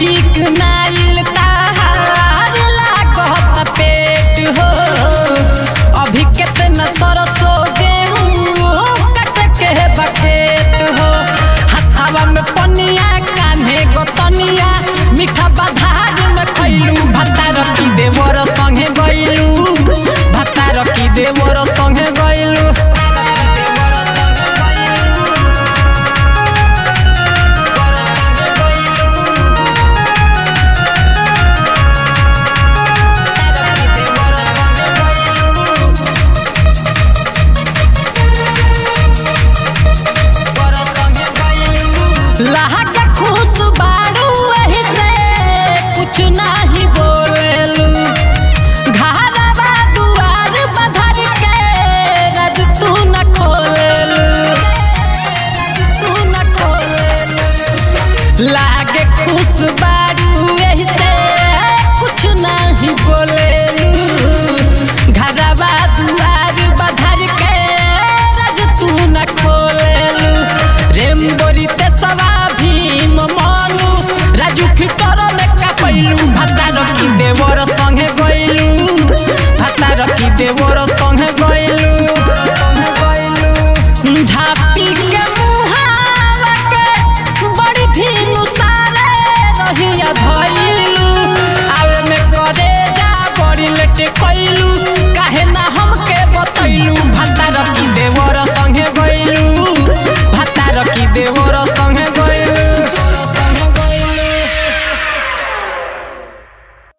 चिकनाइल ताहार लागत पेट हो अभी केतना सरसो गेहूं कट के बखेत हो हथावा में पनिया कान्हे गोतनिया मीठा बधार में खैलू भत्ता रखी देवर संगे गइलू भत्ता रखी देवर संगे गइलू लहक खुश बाड़ू एही से कुछ नाही बोलेलू घरवा दुआर बधर के रज तू न खोलेलू तू न खोलेलू लागे खुश बाड़ू एही से कुछ नाही बोलेलू घरवा दुआर बधर के रज तू न खोलेलू रेमबोरी ते सवा भीम मानू राजू फिटर में कापैलू भाता रखी देवर संगे गइलू भाता रखी देवर संगे गइलू झापी के मुहावा के बड़ी भीनु सारे रहिया धइलू आवे में करे जा बड़ी लेटे कइलू